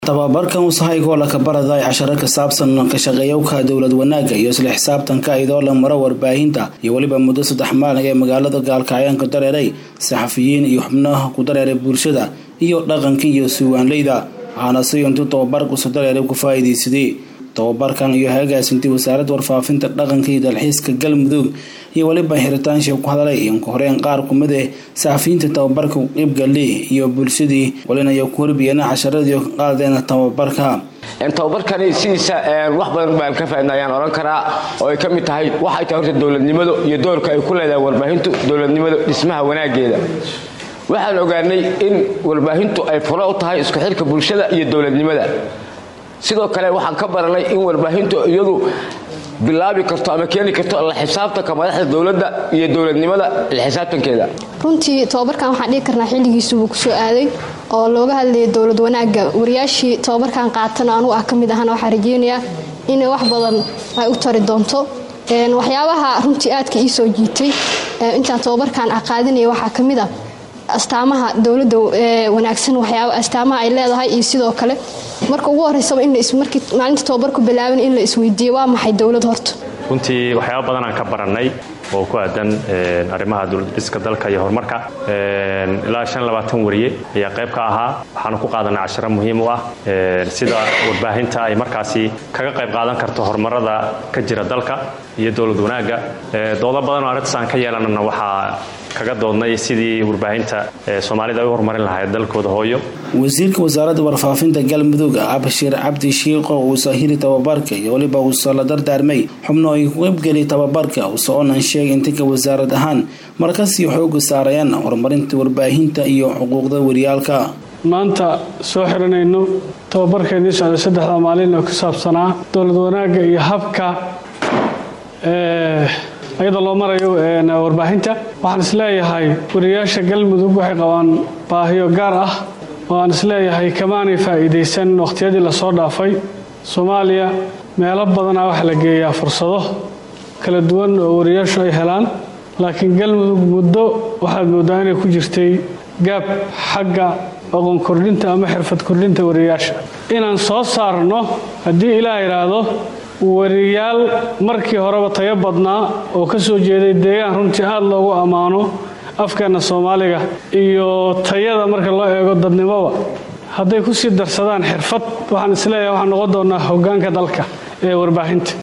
tababarkan wasahaygoo la kabaraday casharo ka saabsan ka shaqeeyowka dowlad wanaagga iyo isla xisaabtanka iyadoo la maro warbaahinta iyo weliba muddo saddex maalin ee magaalada gaalkacyaanka dareeray saxafiyiin iyo xubnaha ku dareeray bulshada iyo dhaqanka iyo suwaanleyda waxaana si intuu tababarkusu dareeray ku faa'iidaysaday tababarkan iyo hagaasintii wasaaradda warfaafinta dhaqanka iyo dalxiiska galmudug iyo weliba xiritaanshii ku hadalay inka horeen qaar kumid eh saxafiyiinta tababarka qeybgali iyo bulshadii walinaya ku horbiyeena casharadii ka qaadeen tababarka tababarkani sidiisa wax badan baan ka faa'idna ayaan odhan karaa oo ay ka mid tahay waxay tahay horta dowladnimadu iyo doorka ay ku leedahay warbaahintu dowladnimadu dhismaha wanaageeda waxaan ogaanay in warbaahintu ay furo u tahay isku xidhka bulshada iyo dowladnimada sidoo kale waxaan ka baranay in warbaahintu iyadu bilaabi karto ama keeni karto la xisaabtanka madaxda dowladda iyo dowladnimada la xisaabtankeeda runtii tababarkan waxaan dhihi karnaa xilligiisu wuu kusoo aaday oo looga hadlayay dowlad wanaagga wariyaashii tababarkan qaatana anugu ah ka mid ahana waxaa rajeynayaa inay wax badan ay u tari doonto waxyaabaha runtii aadka ii soo jiitay intaan tababarkan aqaadinaya waxaa ka mid ah astaamaha dowladda wanaagsan waxyaaba astaamaha ay leedahay iyo sidoo kale marka ugu horeysaba in markii maalinta tababarku bilaaban in la isweydiiyo waa maxay dowlad horta runtii waxyaaba badan aan ka barannay oo ku aadan arrimaha dowladdiska dalka iyo horumarka ilaa shan labaatan wariye ayaa qayb ka ahaa waxaanu ku qaadanay casharo muhiim u ah sida warbaahinta ay markaasi kaga qayb qaadan karto horumarada ka jira dalka iyo dowlad wanaagga doodo badan oo arrintaas aan ka yeelanana waxaa kaga doodnay sidii warbaahinta soomaalida ay u horumarin lahayd dalkooda hooyo wasiirka wasaaradda warfaafinta galmudug abshir cabdi shiiqo uu sahiri tababarka iyo weliba uusoo la dardaarmay xubno ay ku qaybgeliy tababarka usoconan sheegay intinka wasaarad ahaan markasii xooga saarayaan horumarinta warbaahinta iyo xuquuqda wariyaalka maanta soo xiranayno tababarkeennii socday saddexda maalin oo ku saabsanaa dowlad wanaagga iyo habka iyadoo loo marayo warbaahinta waxaan isleeyahay wariyaasha galmudug waxay qabaan baahiyo gaar ah oo aan isleeyahay kamaanay faa'iidaysan wakhtiyadii lasoo dhaafay soomaaliya meelo badanaa waxaa la geeyaa fursado kala duwan oo wariyaashu ay helaan laakiin galmudug muddo waxaad mooddaa inay ku jirtay gaab xagga aqoon kordhinta ama xirfad kordhinta wariyaasha inaan soo saarno haddii ilaah idhaahdo wariyaal markii horeba tayo badnaa oo ka soo jeeday deegaan runtii aada loogu ammaano afkeenna soomaaliga iyo tayada marka loo eego dadnimoba hadday ku sii darsadaan xirfad waxaan isleeyahay waxaan noqon doonnaa hoggaanka dalka ee warbaahinta